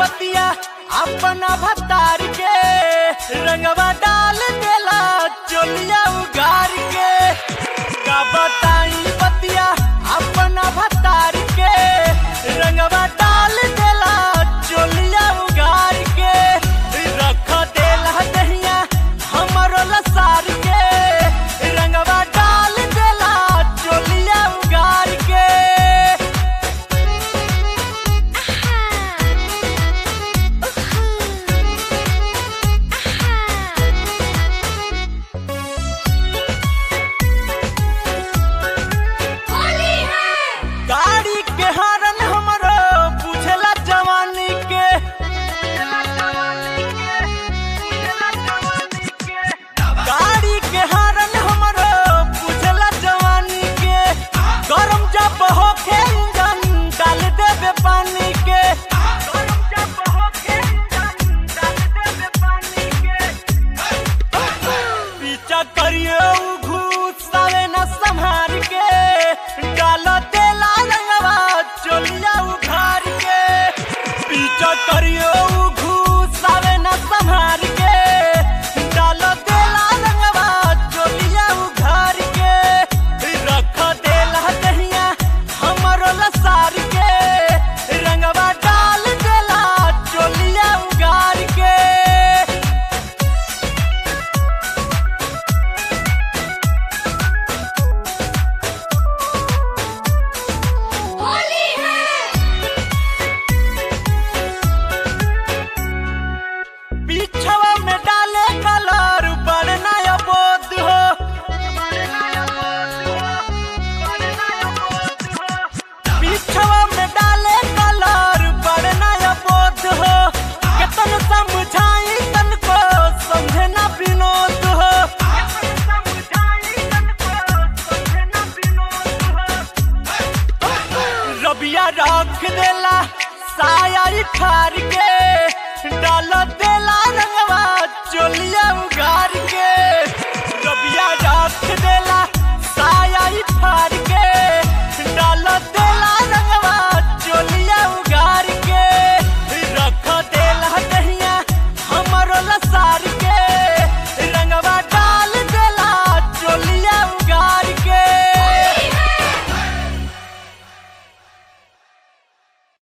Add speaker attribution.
Speaker 1: बतिया अपना भतार के रंगवा डाल देला चोलिया उगार के का बताई बतिया अपना भतार के रंगवा डाल देला चोलिया उगार के रख देला दहिया हमरो लसार के रंगवा डाल देला चोलिया उगार के गाड़ी के हरन हमरो बुझला जवानी के गाड़ी के हरन हमरो बुझला जवानी के गरम जब होखे इंजन डाल देबे पानी के गरम जब होखे इंजन डाल देबे पानी के पीछा करियो उ घूस सावे न संहार के डाल देला रंगवा चोलिया उखार के पीछा करियो उ घूस सावे न संहार के डाल देला रंगवा चोलिया उखार के रख देला दहिया हमरो लसार के रंगवा डाल देला चोलिया उगार के पीछवा में डाले कलर बढ़ना बोध हो पीछवा में डाले कलर बढ़ना बोध हो केतन समझाई तन को समझे ना विनोद हो रबिया रख देला साया खार के डाल दे